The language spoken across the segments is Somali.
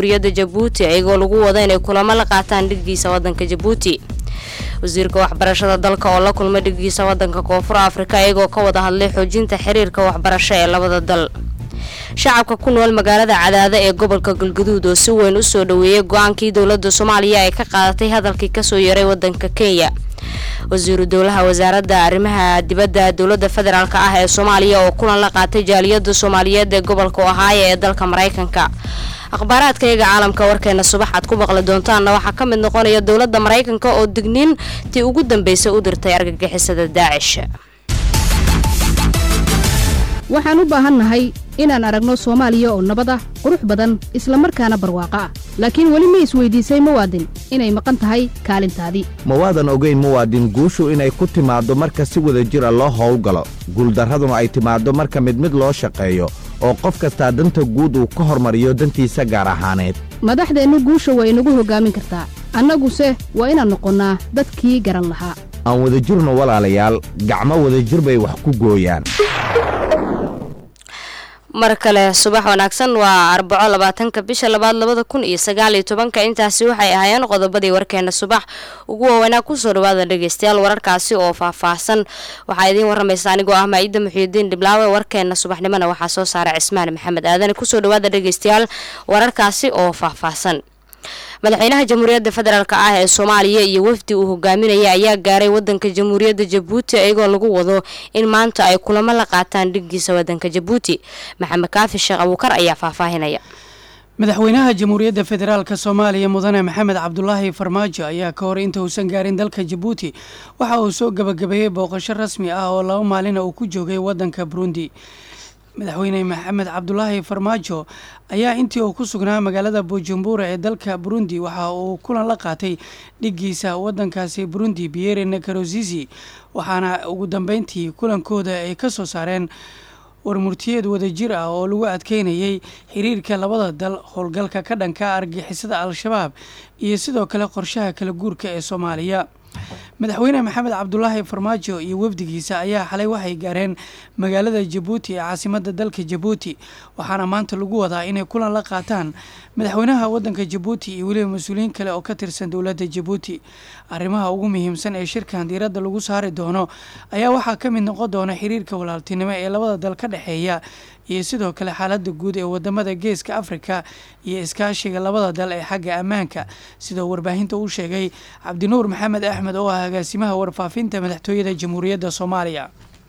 jamhuuriyadda jabuuti iyagoo lagu wada inay kulamo la qaataan dhiggiisa wadanka jabuuti wasiirka waxbarashada dalka oo la kulmay dhiggiisa wadanka koonfur afrika iyagoo ka wada hadlay xoojinta xiriirka waxbarasho ee labada dal shacabka ku nool magaalada cadaada ee gobolka galguduud oo si weyn usoo dhaweeyay go-aankii dowladda soomaaliya ay ka qaadatay hadalkii kasoo yaray wadanka kenya wasiiru dowlaha wasaaradda arrimaha dibadda dowladda federaalk ah ee soomaaliya oo kulan la qaatay jaaliyada soomaaliyeed ee gobolka ohaayo ee dalka maraykanka akhbaaraadkayga caalamka warkeena subax aad ku maqli doontaanna waxaa ka mid noqonaya dowladda maraykanka oo digniin tii ugu dambeysay u dirtay argagixisada daacish waxaan u baahannahay inaan aragno soomaaliya oo nabad ah qurux badan isla markaana barwaaqo ah laakiin weli ma isweydiisay muwaadin inay maqan tahay kaalintaadii ma waadan ogayn muwaadin guushu inay ku timaaddo marka si wada jir a loo howlgalo guuldarraduna ay timaaddo marka mid mid loo shaqeeyo oo qof kastaa danta guud uu ka hormariyo dantiisa gaar ahaaneed madaxdeennu guusha waa inagu hoggaamin kartaa annaguse waa inaan noqonnaa dadkii garan lahaa aan wadajirno walaalayaal gacmo wadajir bay wax ku gooyaan mar kale subax wanaagsan waa arbaco labaatanka bisha labaad labada kun iyo sagaal iyo tobanka intaasi waxay ahaayeen qodobadii warkeena subax ugu waaweynaa kusoo dhawaada dhegeystayaal wararkaasi oo faahfaahsan waxaa idiin waramaysa anigoo ah maa-ida muxiudiin dhiblaawe warkeena subaxnimona waxaa soo saaray cismaan maxamed aadane kusoo dhawaada dhegeystayaal wararkaasi oo faahfaahsan madaxweynaha jamhuuriyadda federaalk ah ee soomaaliya iyo wafdi uu hogaaminaya ayaa gaaray wadanka jamhuuriyadda jabuuti iyagoo lagu wado in maanta ay kulamo la qaataan dhiggiisa wadanka jabuuti maxamed kaafi sheekh abuukar ayaa faahfaahinaya madaxweynaha jamhuuriyadda federaalk soomaaliya mudane maxamed cabdulaahi farmaajo ayaa ka hor inta uusan gaarin dalka jabuuti waxa uu soo gabagabeeyey booqasho rasmi ah oo laba maalina uu ku joogay wadanka burundi madaxweyne maxamed cabdulaahi farmaajo ayaa intii uu ku sugnaa magaalada bujumbura ee dalka burundi waxa uu kulan la qaatay dhiggiisa wadankaasi burundi biere nakarozizi waxaana ugu dambeyntii kulankooda ay ka soo saareen warmurtiyeed wadajir ah oo lagu adkeynayay xiriirka labada dal howlgalka ka dhanka argixisada al-shabaab iyo sidoo kale qorshaha kala guurka ee soomaaliya madaxweyne maxamed cabdulaahi farmaajo iyo wafdigiisa ayaa xalay waxay gaareen magaalada jabuuti ee caasimada dalka jabuuti waxaana maanta lagu wadaa inay kulan la qaataan madaxweynaha wadanka jabuuti iyo weliba mas-uuliyiin kale oo ka tirsan dowladda jabuuti arrimaha ugu muhiimsan ee shirkan diiradda lagu saari doono ayaa waxaa ka mid noqon doona xiriirka walaaltinimo ee labada dal ka dhexeeya iyo sidoo kale xaaladda guud ee wadamada geeska afrika iyo iskaashiga labada dal ee xagga ammaanka sidoo warbaahinta uu sheegay cabdinuur maxamed axmed oo ah agaasimaha warfaafinta madaxtooyada jamhuuriyadda soomaaliya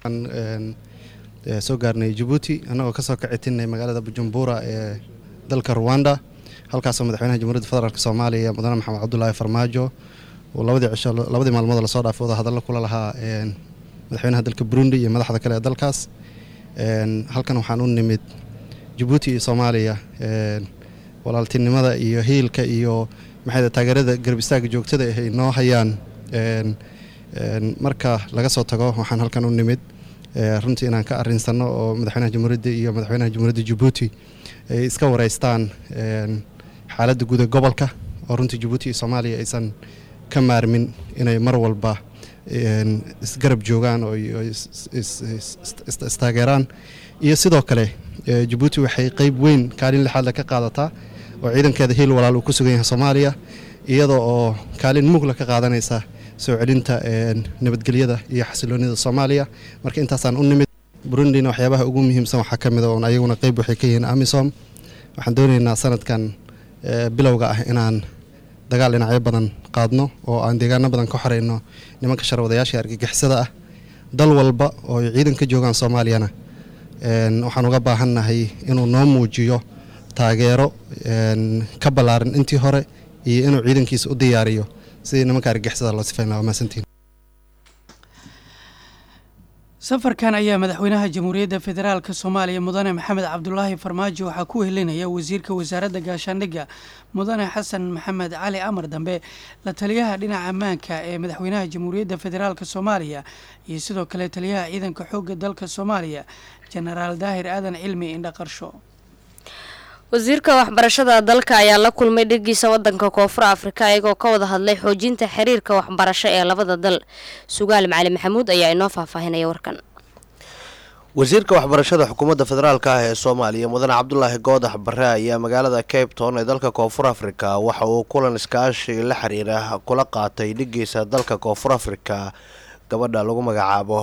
soo gaarnay jabuuti annagoo kasoo kicitinay magaalada bujumbura ee dalka ruwanda halkaasoo madaxweynaha jamhuuriyadda federaalk soomaaliya mudane maxamed cabdulaahi farmaajo uu labadii cisho labadii maalmood lasoo dhaafay wada hadallo kula lahaa madaxweynaha dalka burundi iyo madaxda kale ee dalkaas halkan waxaan u nimid jabuuti iyo soomaaliya walaaltinimada iyo hiilka iyo maxay taageerada garab istaaga joogtada ah ay noo hayaan marka laga soo tago waxaan halkan u nimid runtii inaan ka arinsano oo madaxweynaha jamhuuriyadda iyo madaxweynaha jamhuuriyadda jabuuti ay iska wareystaan xaaladda guud ee gobolka oo runtii jabuuti iyo soomaaliya aysan ka maarmin inay mar walba isgarab joogaan oo istaageeraan iyo sidoo kale jabuuti waxay qeyb weyn kaalin lixaadle ka qaadataa oo ciidankeeda hiil walaal uu ku sugan yahay soomaaliya iyadoo oo kaalin mugla ka qaadanaysa soo celinta nabadgelyada iyo xasiloonida soomaaliya marka intaasaan u nimid burundina waxyaabaha ugu muhiimsan waxaa ka mid a oon ayaguna qeyb waxay ka yihiin amisom waxaan doonaynaa sanadkan bilowga ah inaan dagaal dhinacyo badan qaadno oo aan deegaano badan ka xoreyno nimanka sharwadayaasha argagixisada ah dal walba oo ay ciidan ka joogaan soomaaliyana waxaan uga baahannahay inuu noo muujiyo taageero ka ballaaran intii hore iyo inuu ciidankiisa u diyaariyo sidii nimanka argagixisada loo sifayn lahaa maasantiin safarkan ayaa madaxweynaha jamhuuriyadda federaalk soomaaliya mudane maxamed cabdulaahi farmaajo waxaa ku helinaya wasiirka wasaaradda gaashaandhigga mudane xasan maxamed cali amar dambe la taliyaha dhinaca ammaanka ee madaxweynaha jamhuuriyadda federaalk soomaaliya iyo sidoo kale taliyaha ciidanka xoogga dalka soomaaliya jenaraal daahir aadan cilmi indhaqarsho wasiirka waxbarashada dalka ayaa la kulmay dheggiisa wadanka koonfur afrika iyagoo ka wada hadlay xoojinta xiriirka waxbarasho ee labada dal sugaal macali maxamuud ayaa inoo faahfaahinaya warkan wasiirka waxbarashada xukuumadda federaalk ah ee soomaaliya mudane cabdulaahi goodax bare ayaa magaalada cape town ee dalka koonfur afrika waxa uu kulan iskaashi la xiriira kula qaatay dhigiisa dalka koonfur afrika gabadha lagu magacaabo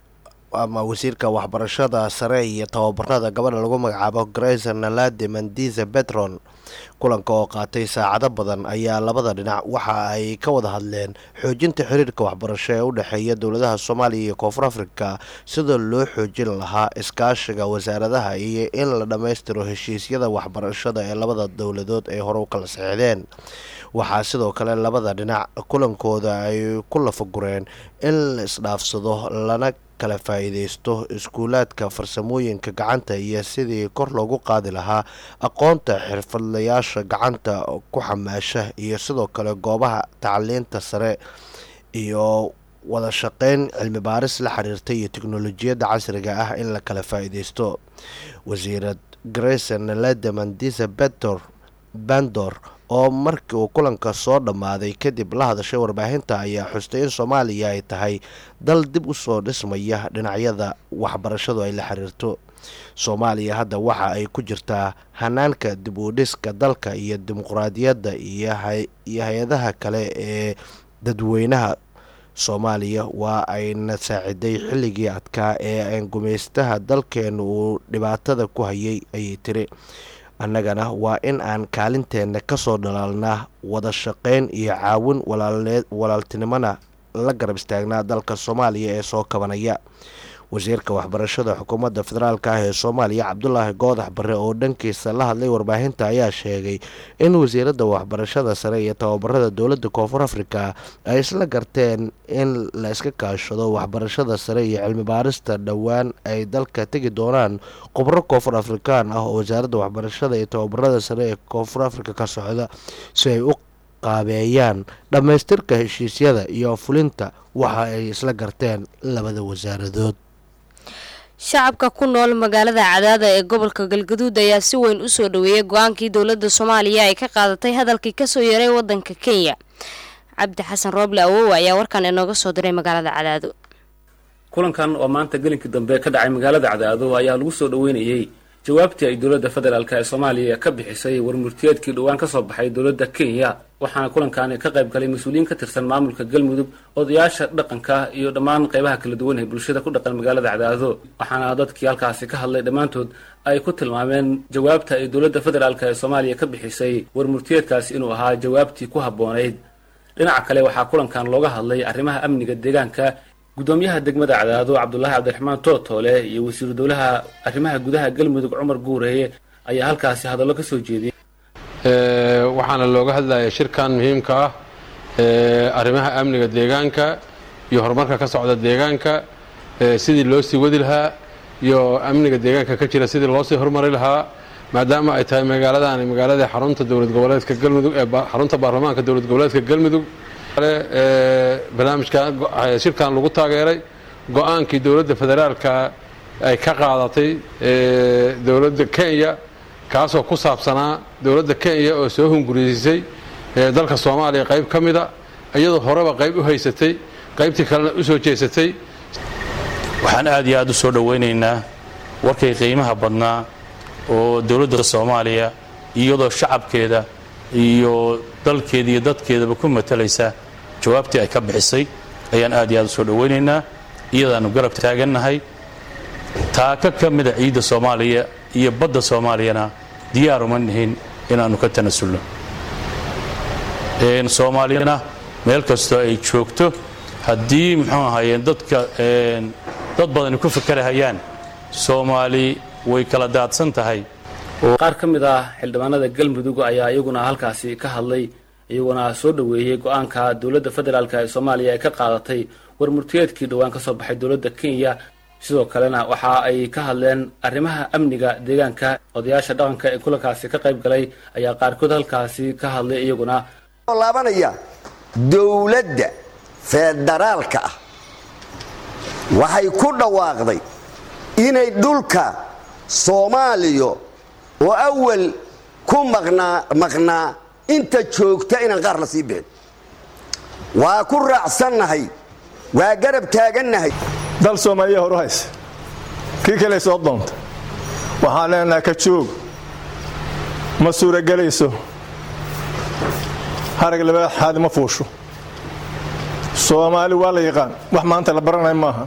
ama wasiirka waxbarashada sare iyo tababarada gabadha lagu magacaabo grace nalade mandiza betron kulanka oo qaatay saacado badan ayaa labada dhinac waxa ay ka wada hadleen xoojinta xiriirka waxbarasho ee u dhexeeya dowladaha soomaaliya iyo koonfur afrika sida loo xoojin lahaa iskaashiga wasaaradaha iyo in la dhammaystiro heshiisyada waxbarashada ee labada dowladood ay hore u kala saxiixdeen waxaa sidoo kale labada dhinac kulankooda ay ku lafagureen in la isdhaafsado lana kala faa-iideysto iskuulaadka farsamooyinka gacanta iyo sidii kor loogu qaadi lahaa aqoonta xirfadlayaasha gacanta ku xamaasha iyo sidoo kale goobaha tacliinta sare iyo wada shaqeyn cilmi baaris la xiriirta iyo teknolojiyadda casriga ah in la kala faa-iideysto wasiirad grayson nalede mandisa betor bandor oo markii uu kulanka soo dhammaaday kadib la hadashay warbaahinta ayaa xustay in soomaaliya ay tahay dal dib u soo dhismaya dhinacyada waxbarashadu ay la xiriirto soomaaliya hadda waxa ay ku jirtaa hanaanka dib u dhiska dalka iyo dimuqraadiyadda iyo hay-adaha kale ee dadweynaha soomaaliya waa ayna saaciday xilligii adkaa ee gumaystaha dalkeenu uu dhibaatada ku hayay ayay tiri annagana waa in aan kaalinteenna kasoo dhalaalnaa wada shaqeyn iyo caawin walaaltinimona la garab istaagnaa dalka soomaaliya ee soo kabanaya wasiirka waxbarashada xukuumadda federaalk ah ee soomaaliya cabdulaahi goodax bare oo dhankiisa la hadlay warbaahinta ayaa sheegay in wasiiradda waxbarashada sare iyo tababarada dowladda koonfur afrika ay isla garteen in la iska kaashado waxbarashada sare iyo cilmi baarista dhowaan ay dalka tegi doonaan khubro koonfur afrikaan ah oo wasaaradda waxbarashada iyo tababarada sare ee koonfur afrika ka socda si ay u qaabeeyaan dhammaystirka heshiisyada iyo fulinta waxa ay isla garteen labada wasaaradood shacabka ku nool magaalada cadaada ee gobolka galgaduud ayaa si weyn u soo dhaweeyay go-aankii dowladda soomaaliya ay ka qaadatay hadalkii kasoo yaray wadanka kenya cabdi xasan rooble awow ayaa warkan inooga soo diray magaalada cadaado kulankan oo maanta gelinkii dambe ka dhacay magaalada cadaado ayaa lagu soo dhaweynayey jawaabtii ay dowladda federaalk ee soomaaliya ka bixisay warmurtiyeedkii dhowaan ka soo baxay dowladda kenya waxaana kulankaani ka qayb galay mas-uuliyiin ka tirsan maamulka galmudug odayaasha dhaqanka iyo dhammaan qaybaha kala duwan ee bulshada ku dhaqan magaalada cadaado waxaana dadkii halkaasi ka hadlay dhammaantood ay ku tilmaameen jawaabta ay dowladda federaalk ee soomaaliya ka bixisay warmurtiyeedkaasi inuu ahaa jawaabtii ku habboonayd dhinaca kale waxaa kulankan looga hadlay arrimaha amniga deegaanka gudoomiyaha degmada cadaado cabdulaahi cabdiraxmaan tootoole iyo wasiiru dowlaha arrimaha gudaha galmudug cumar guureeye ayaa halkaasi hadallo ka soo jeediyey waxaana looga hadlaya shirkan muhiimka ah arrimaha amniga deegaanka iyo horumarka ka socda deegaanka sidii loo sii wadi lahaa iyo amniga deegaanka ka jira sidii loo sii horumari lahaa maadaama ay tahay magaaladaani magaaladii xarunta dowlad goboleedka galmudug ee xarunta baarlamaanka dowlad goboleedka galmudug barnaamijkan shirkan lagu taageeray go-aankii dowladda federaalka ay ka qaadatay dowladda kenya kaasoo ku saabsanaa dowladda kenya oo soo hunguriysay dalka soomaaliya qayb ka mida iyadoo horeba qayb u haysatay qaybtii kalena u soo jeesatay waxaan aad iyo aad u soo dhowaynaynaa warkay qiimaha badnaa oo dowladda soomaaliya iyadoo shacabkeeda iyo dalkeeda iyo dadkeedaba ku matalaysa jawaabtii ay ka bixisay ayaan aad iyo aad u soo dhowaynaynaa iyadaannu garab taagannahay taaka ka mida ciidda soomaaliya iyo badda soomaaliyana diyaaruma nihin inaannu ka tanasulno soomaaliyana meel kastoo ay joogto haddii muxuu ahaayeen dadka dad badani ku fakarahayaan soomaali way kala daadsan tahay qaar ka mid ah xildhibaanada galmudug ayaa iyaguna halkaasi ka hadlay iyaguna soo dhoweeyey go-aanka dowladda federaalk ee soomaaliya ay ka qaadatay warmurtiyeedkii dhowaan ka soo baxay dowladda kenya sidoo kalena waxa ay ka hadleen arrimaha amniga deegaanka odayaasha dhaqanka ee kulankaasi ka qayb galay ayaa qaarkood halkaasi ka hadlay iyaguna laabanaya dowladda federaalka ah waxay ku dhawaaqday inay dhulka soomaaliya oo awal ku maqnaa maqnaa inta joogta inaan qaar la sii bixin waa ku raacsannahay waa garab taagannahay dal soomaaliya horu hayse kii kale soo doonta waxaan leenahay ka joog ma suuragelayso harag labaad xaadi ma fuusho soomaali waa la yaqaan wax maanta la baranaya maaha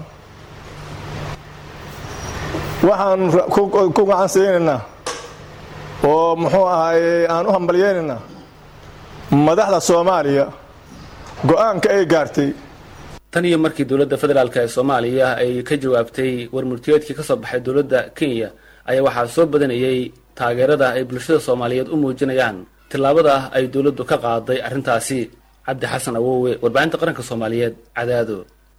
waxaan ku gacansaynaynaa oo muxuu ahaay aan u hambalyaynaynaa madaxda soomaaliya go-aanka ay gaartay tan iyo markii dowladda federaalk ee soomaaliya ay ka jawaabtay warmurtiyeedkii ka soo baxay dowladda kenya ayaa waxaa soo badanayay taageerada ay bulshada soomaaliyeed u muujinayaan tillaabada ay dowladdu ka qaaday arrintaasi cabdi xasan awowe warbaahinta qaranka soomaaliyeed cadaado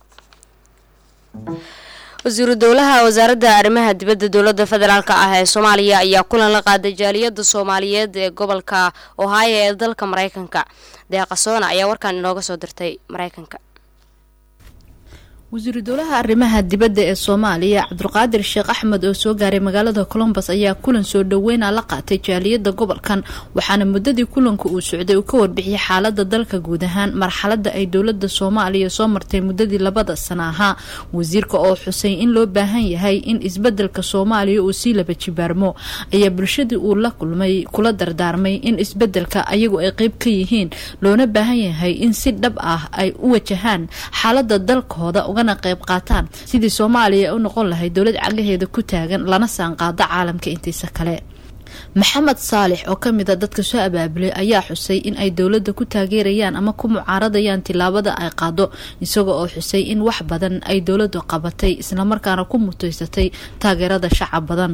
wasiiru dowlaha wasaaradda arrimaha dibadda dowladda federaalk ah ee soomaaliya ayaa kulan la qaaday jaaliyadda soomaaliyeed ee gobolka ohio ee dalka mareykanka deeqasoona ayaa warkaan inooga soo dirtay mareykanka wasiiru dowlaha arrimaha dibadda ee soomaaliya cabdulqaadir sheekh axmed oo soo gaaray magaalada colombos ayaa kulan soo dhoweyna la qaatay jaaliyadda gobolkan waxaana muddadii kulanka uu socday uu ka warbixiyay xaalada dalka guud ahaan marxalada ay dowlada soomaaliya soo martay muddadii labada sana ahaa wasiirka oo xusay in loo baahan yahay in isbedelka soomaaliya uu sii laba jibaarmo ayaa bulshadii uu la kulmay kula dardaarmay in isbedelka ayagu ay qeyb ka yihiin loona baahan yahay in si dhab ah ay u wajahaan xaalada dalkooda qayb qaataan sidii soomaaliya u noqon lahayd dowlad cagaheeda ku taagan lana saanqaado caalamka intiisa kale maxamed saalix oo kamid a dadka soo abaabulay ayaa xusay in ay dowladda ku taageerayaan ama ku mucaaradayaan tilaabada ay qaado isagoo oo xusay in wax badan ay dowladdu qabatay islamarkaana ku muteysatay taageerada shacab badan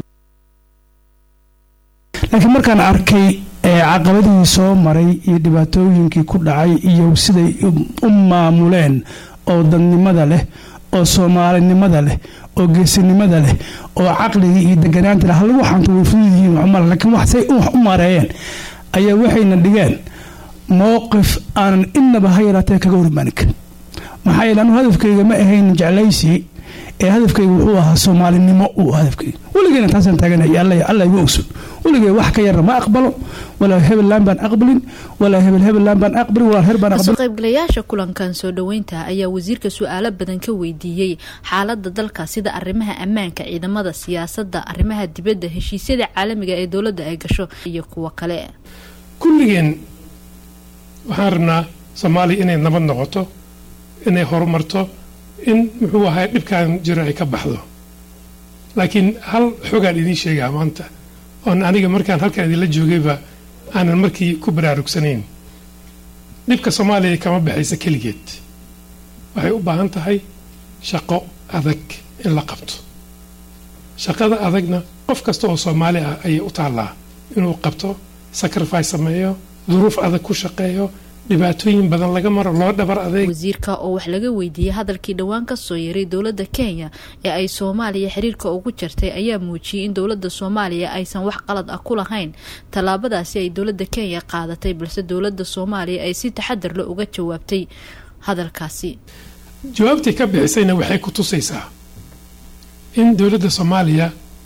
laakiin markaan arkay caqabadihii soo maray iyo dhibaatooyinkii ku dhacay iyo siday u maamuleen oo dadnimada leh oo soomaalinimada leh oo geesinimada leh oo caqligii iyo deganaanta leh hal waxaantu way fudud yihiin waxmar laakiin wax say wax u mareeyeen ayaa waxayna dhigeen mowqif aanan innaba ha yaraatee kaga hormaanin karin maxaa yeele anu hadafkayga ma ahayn jeclaysi ee hadafkayga wuxuu ahaa soomaalinimo uu hadafkayga weligeena taasaan taaganaya alla igu ogson weligee wax ka yarna ma aqbalo walaa hebellaan baan aqbalin walaa hebel hebellaan baan aqbalin walaa reer baan kasoo aqbalin qaybgalayaasha kulankan soo dhoweynta ayaa wasiirka su-aalo badan ka weydiiyey xaalada dalka sida arrimaha ammaanka ciidamada siyaasadda arrimaha dibadda heshiisyada caalamiga ee dowladda ay gasho iyo kuwo kale kulligeen waxaan rabnaa soomaaliya inay nabad noqoto inay horumarto in muxuu ahay dhibkan jiro ay ka baxdo laakiin hal xogaan idiin sheegaa maanta oon aniga markaan halkan idinla joogayba aanan markii ku baraarugsanayn dhibka soomaaliya kama baxaysa keligeed waxay u baahan tahay shaqo adag in la qabto shaqada adagna qof kasta oo soomaali ah ayay u taallaa inuu qabto sacrifice sameeyo duruuf adag ku shaqeeyo dhibaatooyin badan laga maro loo dhabar adeeg wasiirka oo wax laga weydiiyey hadalkii dhowaan kasoo yaray dowladda kenya ee ay soomaaliya xiriirka ugu jartay ayaa muujiyey in dowladda soomaaliya aysan wax qalad ah ku lahayn tallaabadaasi ay dowladda kenya qaadatay balse dowladda soomaaliya ay si taxadar le uga jawaabtay hadalkaasi jawaabtii ka bixisayna waxay ku tusaysaa in dowladda soomaaliya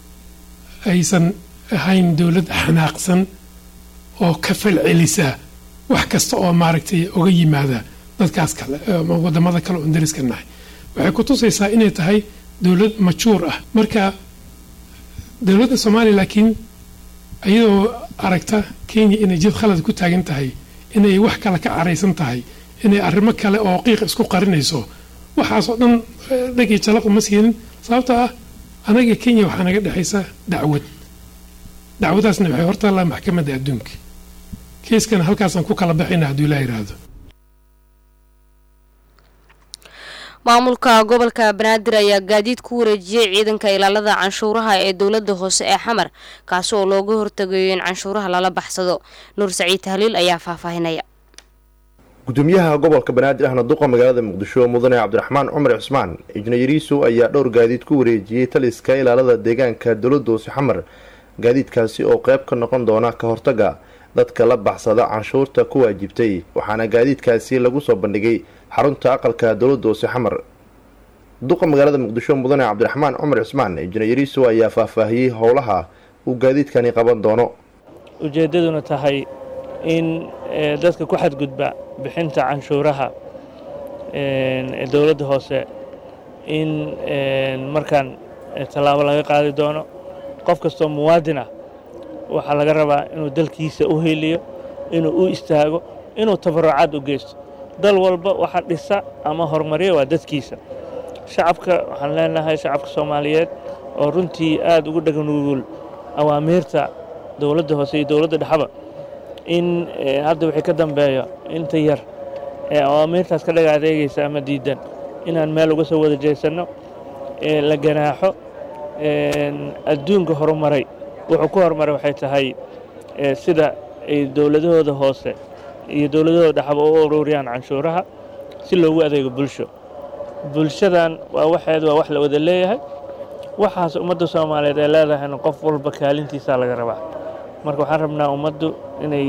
aysan ahayn dowlad xanaaqsan oo ka falcelisa wax kasta oo maaragtay uga yimaada dadkaas kale ama wadamada kale oon dariska nahay waxay ku tusaysaa inay tahay dowlad majuur ah marka dowladda soomaaliya laakiin iyadoo aragta kenya inay jid khalad ku taagan tahay inay wax kale ka caraysan tahay inay arrimo kale oo qiiq isku qarinayso waxaasoo dhan dhagii jalaq uma siinin sababta ah anaga kenya waxaa naga dhexaysa dacwad dacwadaasna waxay hortaallaa maxkamadda adduunka kiiskana halkaasaan ku kala baxayna hadduu ilaa yidhaahdo maamulka gobolka banaadir ayaa gaadiid ku wareejiyey ciidanka ilaalada canshuuraha ee dowlada hoose ee xamar kaasi oo looga hortagayo in canshuuraha lala baxsado nuur saciid tahliil ayaa faahfaahinaya gudoomiyaha gobolka banaadir ahna duqa magaalada muqdisho mudane cabdiraxmaan cumar cismaan ijnayariisu ayaa dhowr gaadiid ku wareejiyey taliska ilaalada deegaanka dowlada hoose xamar gaadiidkaasi oo qeyb ka noqon doona ka hortaga dadka la baxsada canshuurta ku waajibtay waxaana gaadiidkaasi lagu soo bandhigay xarunta aqalka dowladda hoose xamar duqa magaalada muqdisho mudane cabdiraxmaan cumar cismaan injineeriiso ayaa faahfaahiyey howlaha uu gaadiidkani qaban doono ujeeddaduna tahay in dadka ku xadgudba bixinta canshuuraha ee dowladda hoose in markaan tallaabo laga qaadi doono qof kastoo muwaadin ah waxaa laga rabaa inuu dalkiisa u heliyo inuu u istaago inuu tabarucaad u geysto dal walba waxa dhisa ama horumariya waa dadkiisa shacabka waxaan leenahay shacabka soomaaliyeed oo runtii aad ugu dhaganuugul awaamiirta dowladda hoose iyo dowladda dhexaba in hadda wixii ka dambeeyo inta yar ee awaamiirtaas ka dhaga adeegaysa ama diidan inaan meel uga soo wada jeesanno la ganaaxo adduunka horumaray wuxuu ku horumaray waxay tahay sida ay dowladahooda hoose iyo dowladahooda dhexba u ururiyaan canshuuraha si loogu adeego bulsho bulshadan waa waxeed waa wax la wada leeyahay waxaas ummadda soomaaliyeed ay leedahayna qof walba kaalintiisaa laga rabaa marka waxaan rabnaa ummaddu inay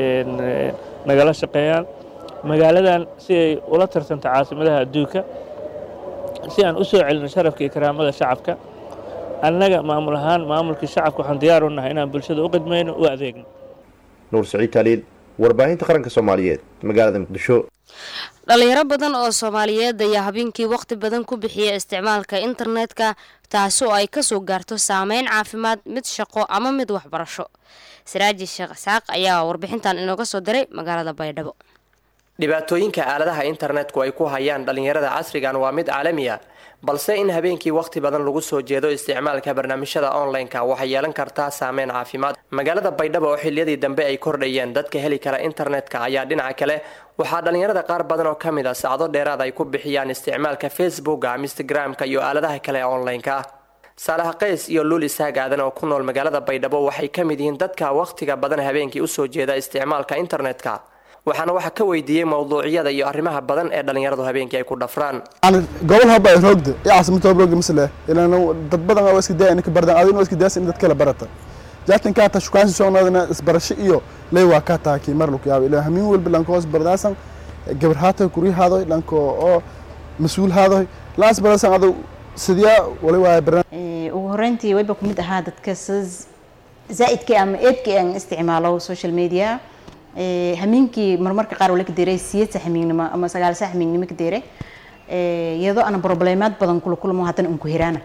nagala shaqeeyaan magaaladan si ay ula tartanto caasimadaha adduunka si aan u soo celino sharafka iyo karaamada shacabka annaga maamul ahaan maamulkii shacabka waxaan diyaar u nahay inaan bulshada u qidmayno u adeegno nuur saciid taaliil warbaahinta qaranka soomaaliyeed magaalada muqdisho dhalinyaro badan oo soomaaliyeed ayaa habeenkii waqti badan ku bixiya isticmaalka internetka taasi oo ay kasoo gaarto saameyn caafimaad mid shaqo ama mid waxbarasho siraaji sheekh isxaaq ayaa warbixintan inooga soo diray magaalada baydhabo dhibaatooyinka aaladaha internetku ay ku hayaan dhallinyarada casrigan waa mid caalami a balse in habeenkii wakhti badan lagu soo jeedo isticmaalka barnaamijyada online-ka waxay yeelan kartaa saameyn caafimaad magaalada baydhabo oo xiliyadii dambe ay kordhayeen dadka heli kara internetka ayaa dhinaca kale waxaa dhallinyarada qaar badan oo ka mid a sacdo dheeraad ay ku bixiyaan isticmaalka facebooka instagram-ka iyo aaladaha kale ee online-ka ah saalaha qays iyo luul isaag aadan oo ku nool magaalada baydhabo waxay ka mid yihiin dadka wakhtiga badan habeenkii usoo jeeda isticmaalka internetka waxaana waxaa ka weydiiyey mowduucyada iyo arrimaha badan ee dhallinyaradu habeenkii ay ku dhafraan gobol haba roogda iyo caasimada roogda misle ilaan dad badan waa iska daya inka bardan adina waa iska dayasa in dad kala barata jaatin kaa ta shukaansi soonaadana isbarasho iyo ley waa kaa taha kii mar luku yaaba ilaan hamiin walba lanko hoos bardaasan gabar haatoy kuri haadoy lanko oo mas-uul haadoy laas barasan ado sidiyaa wali waaya barnaam ugu horeyntii wayba ku mid ahaa dadka sida zaa'idkii ama eedkii aan isticmaalo social media hamiinkii marmarka qaar wala ka deeray siyad sax hamiignimo ama sagaal sax hamiignimo ka deeray iyadoo ana problemaad badan kula kulmo haddana unku hiraana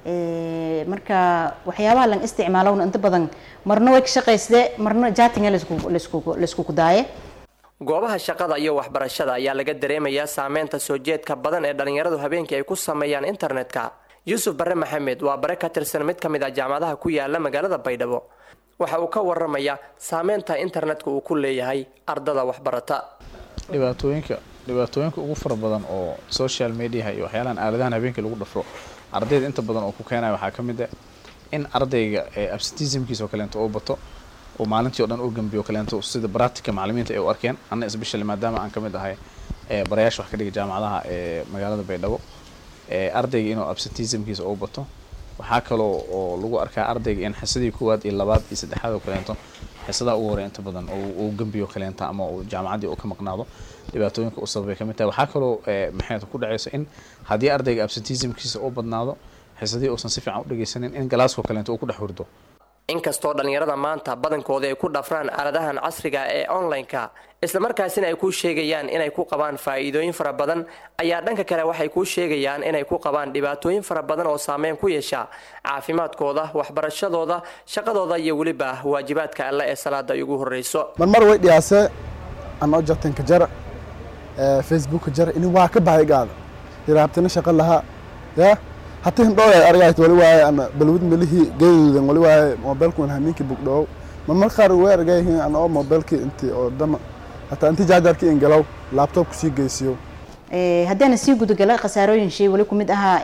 marka waxyaabaha lan isticmaalowna inta badan marna way ka shaqaysde marna jaatinga layskugu daaye goobaha shaqada iyo waxbarashada ayaa laga dareemayaa saameynta soo jeedka badan ee dhallinyaradu habeenkii ay ku sameeyaan internetka yuusuf bare maxamed waa bare ka tirsan mid ka mid ah jaamacadaha ku yaala magaalada baydhabo waxa uu ka waramayaa saameynta internetka uu ku leeyahay ardada waxbarata dhibaatooyinka dhibaatooyinka ugu fara badan oo social mediaha iyo waxyaalahan aaladahan habeenkii lagu dhafro ardayda inta badan oo ku keenaya waxaa ka mid ah in ardayga absentismkiisa oo kaleento uu bato oo maalintii o dhan uu gambiyo kaleento sida bractica macalimiinta ay u arkeen anna especially maadaama aan ka mid ahay barayaasha wax ka dhiga jaamacadaha ee magaalada baydhabo ardayga inuu absentismkiisa uu bato waxaa kaloo oo lagu arkaa ardayga in xisadii koowaad iyo labaad iyo saddexaad oo kaleento xisadaa ugu horey inta badan uu gambiyo kaleenta ama uu jaamacaddii uu ka maqnaado dhibaatooyinka u sababay ka mid tahay waxaa kaloo maxay ku dhacaysa in haddii ardayga absentismkiisa uu badnaado xisadii uusan si fiican u dhegeysanin in galaaskoo kaleento uu ku dhex hurdo inkastoo dhallinyarada maanta badankoodii ay ku dhafraan aaladahan casriga ee online-ka islamarkaasina ay kuu sheegayaan inay ku qabaan faa'iidooyin fara badan ayaa dhanka kale waxay kuu sheegayaan inay ku qabaan dhibaatooyin fara badan oo saameyn ku yeesha caafimaadkooda waxbarashadooda shaqadooda iyo weliba waajibaadka alle ee salaada ay ugu horreyso marmar way dhiyaase anoo jartanka jar facebookka jar ini waa ka bahay gaada hiraabtina shaqo lahaa ya hati hindhooya argayt wali waaye ana balwid melihi geeduudan wali waaye mobilkuan hamiinki bugdhow marmar qaar way argayhin ana oo mobilki inti oo dama hataa inti jaajarki ingalow laptop kusii geysiyo haddaana sii gudagala khasaarooyin shay wali kumid ahaa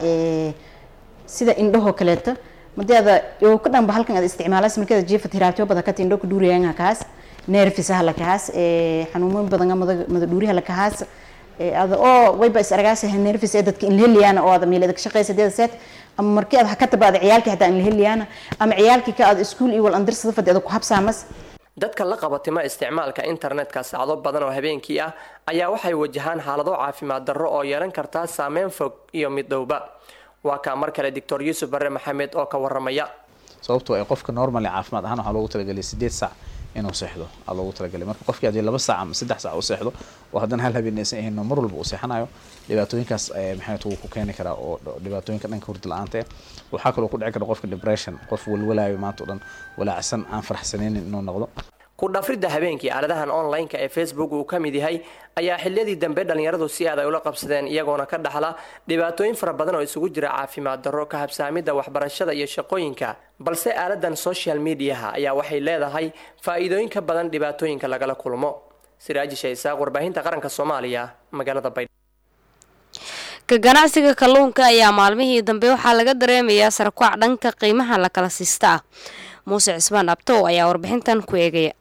sida indhahoo kaleeto madeeda oo ka dhanba halkan aad isticmaalas markeeda jiifat hiraabtyo badan kata indho kudhuuriyaanga kaas neerfisaha lakahaas xanuumoyin badan mada dhuuriha lakahaas ada oo wayba is argaasa nervis ee dadka inlaheliyaana oo ada meelada ka shaqeysa deeda seet ama markii aad ka tabaada ciyaalkii hataa inlaheliyaana ama ciyaalkii ka aad iskuul iyo wal andirsada fadhi ada ku habsaamas dadka la qabatima isticmaalka internetka saacdo badan oo habeenkii ah ayaa waxay wajahaan xaalado caafimaad darro oo yeelan kartaa saameyn fog iyo mid dhowba waa kaa mar kale doctor yuusuf bare maxamed oo ka waramaya sababtoo ay qofka normally caafimaad ahaan waxaa loogu talagelay sideed saac inuu seexdo aa loogu talagalay marka qofkii haddii laba saac ama saddex saac u seexdo oo haddana hal habeen aysan ahayn mar walba uu seexanayo dhibaatooyinkaas maxay wuu ku keeni karaa oo dhibaatooyinka dhanka hurda la-aanta eh waxaa kaloo ku dhici kara qofka depression qof walwalaayo maanta o dhan walaacsan aan faraxsanaynin inuu noqdo ku dhafridda habeenkii aaladahan online-ka ee facebook uu ka mid yahay ayaa xiliyadii dambe dhallinyaradu si aad ay ula qabsadeen iyagoona ka dhaxla dhibaatooyin fara badan oo isugu jira caafimaad darro ka habsaamidda waxbarashada iyo shaqooyinka balse aaladan social mediaha ayaa waxay leedahay faa'iidooyin ka badan dhibaatooyinka lagala kulmo siraaji shaysaaq warbaahinta qaranka soomaaliya magaalada baydhabo ka ganacsiga kalluunka ayaa maalmihii dambe waxaa laga dareemayaa sarkwac dhanka qiimaha la kala siista ah muuse cismaan abtow ayaa warbixintan ku eegaya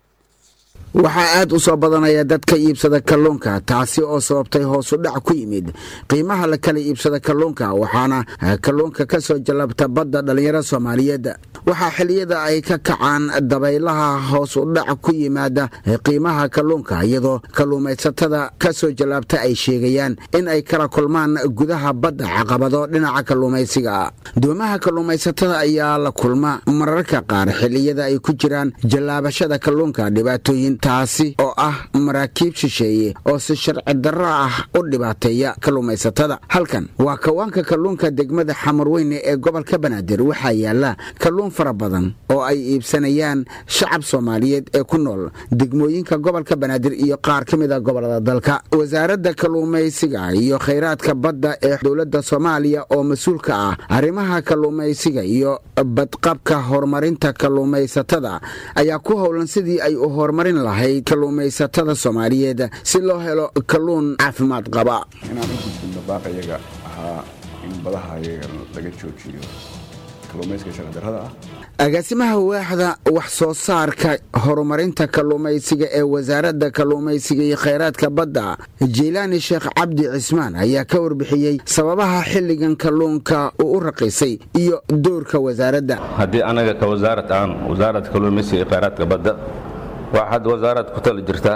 waxaa aad u soo badanaya dadka iibsada kalluunka taasi oo sababtay hoosu dhac ku yimid qiimaha la kala iibsada kalluunka waxaana kalluunka ka soo jallabta badda dhallinyaro soomaaliyeed waxaa xiliyada ay ka kacaan dabaylaha hoos u dhac ku yimaada qiimaha kalluunka iyadoo kalluumaysatada ka soo jallaabta ay sheegayaan in ay kala kulmaan gudaha badda caqabado dhinaca kalluumaysiga doomaha kalluumaysatada ayaa la kulma mararka qaar xiliyada ay ku jiraan jallaabashada kalluunka dhibaatooyin taasi oo ah maraakiib shisheeye oo si sharci darro ah u dhibaateeya kalluumaysatada halkan waa kawaanka kalluunka degmada xamarweyne ee gobolka banaadir waxaa yaala kalluun fara badan oo ay iibsanayaan shacab soomaaliyeed ee ku nool degmooyinka gobolka banaadir iyo qaar ka mid a gobolada dalka wasaaradda kalluumaysiga iyo khayraadka badda ee dowladda soomaaliya oo mas-uulka ah arrimaha kalluumaysiga iyo badqabka horumarinta kalluumaysatada ayaa ku howlan sidii ay u horumarin lahayd kalluumaysatada soomaaliyeed si loo helo kalluun caafimaad qaba inaan u gudbinno baaqayaga ahaa in badaha ayaga laga joojiyo kalluumaysiga sharcidarrada ah agaasimaha waaxda wax soo saarka horumarinta kalluumaysiga ee wasaaradda kalluumaysiga iyo khayraadka badda jiilaani sheekh cabdi cismaan ayaa ka warbixiyey sababaha xilligan kalluunka uu u raqiisay iyo doorka wasaaradda haddii anaga ka wasaarad aan wasaaradda kalluumaysiga iyo khayraadka badda waxaad wasaarad ku tali jirtaa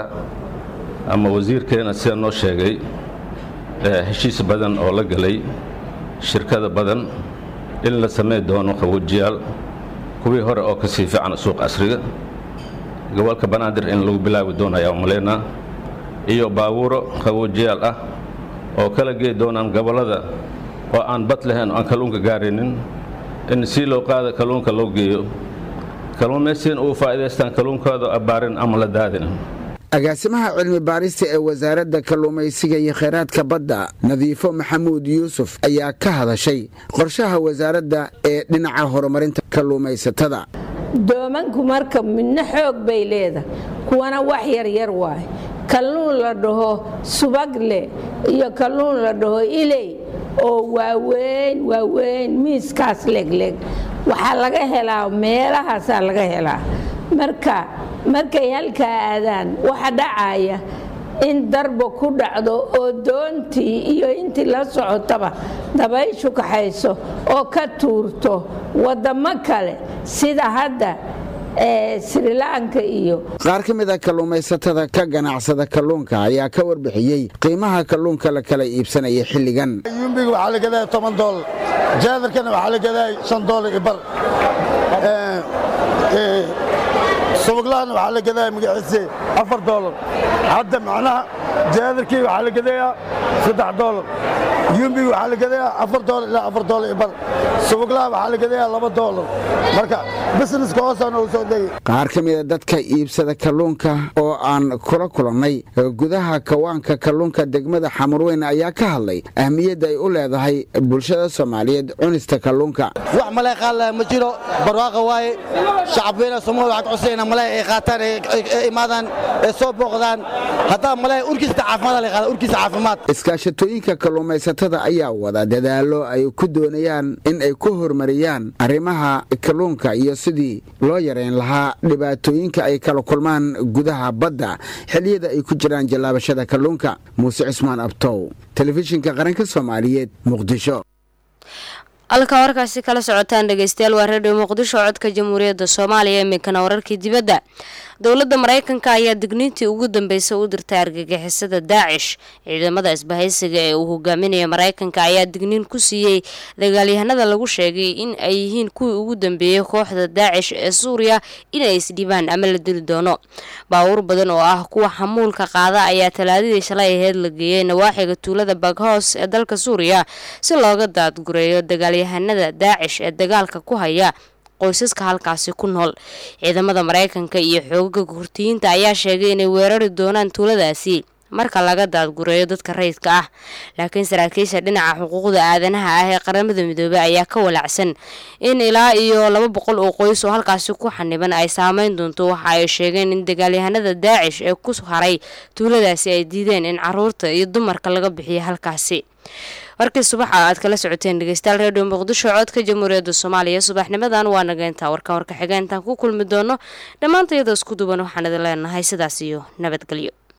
ama wasiirkeena sida noo sheegay heshiis badan oo la galay shirkada badan in la samey doono qabuujiyaal kuwii hore oo ka sii fiican suuq casriga gobolka banaadir in lagu bilaabi doono ayaa umalaynaa iyo baabuuro qabuujiyaal ah oo kala gey doonaan gobollada oo aan bad lahayn oo aan kalluunka gaaraynin in si loo qaada kalluunka loo geeyo kalluumaysiin uu faa'iidaystaan kalluunkooda abbaarin ama la daadin agaasimaha cilmi baarista ee wasaaradda kalluumaysiga iyo khayraadka badda nadiifo maxamuud yuusuf ayaa ka hadashay qorshaha wasaaradda ee dhinaca horumarinta kalluumaysatada doomanku marka midna xoog bay leedahay kuwana wax yaryar waay kalluun la dhaho subagle iyo kalluun la dhaho iley oo waaweyn waaweyn miiskaas legleg waxaa laga helaa meelahaasaa laga helaa marka markay halkaa aadaan waxa dhacaya in darba ku dhacdo oo doontii iyo intii la socotaba dabayshu kaxayso oo ka tuurto wadamo kale sida hadda srilanka iyo qaar ka mid a kalluumaysatada ka ganacsada kalluunka ayaa ka warbixiyey qiimaha kalluunka la kala iibsanaya xilligan yumbiga waxaa la gadaa toban doolar jaadarkana waxaa la gadaa shan doolar iyo bar subuglahana waxaa la gadaa magaciise afar doolar hadda macnaha jaadarkii waxaa la gadayaa saddex doolar yumbiga waxaa la gadayaa afar doolar ilaa afar doolar iyo bar subuglaha waxaa la gadayaa laba doolar marka busineska hoosaana uu soo degay qaar ka mid a dadka iibsada kalluunka oo aan kula kulannay gudaha kawaanka kalluunka degmada xamurweyn ayaa ka hadlay ahmiyadda ay u leedahay bulshada soomaaliyeed cunista kalluunka wax malay qaadlaya ma jiro barwaaqa waaye shacabweynaha soomaaliya waxaad cusayna malay ay qaataan ay imaadaan ay soo booqdaan haddaa malay urkiisa caafimaad la qaada urkiisa caafimaad iskaashatooyinka kalluumaysatada ayaa wada dadaallo ay ku doonayaan in ay ku horumariyaan arrimaha kalluunka iyo sidii loo yareyn lahaa dhibaatooyinka ay kala kulmaan gudaha badda xilliyada ay ku jiraan jallaabashada kalluunka muuse cismaan abtow telefishinka qaranka soomaaliyeed muqdisho halka warkaasi kala socotaan dhegeystayaal waa redio muqdisho codka jamhuuriyadda soomaaliya iminkana wararkii dibadda dowladda maraykanka ayaa digniintii ugu dambeysay u dirtay argagixisada daacish ciidamada isbahaysiga ee uu hogaaminaya maraykanka ayaa digniin ku siiyey dagaalyahanada lagu sheegay in ay yihiin kuwii ugu dambeeyey kooxda daacish ee suuriya inay isdhibaan ama la dili doono baawur badan oo ah kuwa xamuulka qaada ayaa talaadadii shalay aheyd la geeyey nawaaxiga tuulada baghoos ee dalka suuriya si looga daadgureeyo dagaalyahanada daacish ee dagaalka ku haya qoysaska halkaasi ku nool ciidamada maraykanka iyo xoogaga hurtiyiinta ayaa sheegay inay weerari doonaan tuuladaasi marka laga daadgureeyo dadka rayidka ah laakiin saraakiisha dhinaca xuquuqda aadanaha ah ee qaramada midoobey ayaa ka walacsan in ilaa iyo laba boqol oo qoys oo halkaasi ku xaniban ay saameyn doonto waxa ay sheegeen in dagaalyahanada daacish ee ku haray tuuladaasi ay diideen in caruurta iyo dumarka laga bixiyo halkaasi warkii subaxa aad kala socoteen dhegeystayaal redio muqdisho codka jamhuuriyadda soomaaliya subaxnimadan waa nageyntaa warkan warka xigeentaan ku kulmi doono dhammaanta iyadoo isku duban waxaan idin leenahay sidaas iyo nabadgelyo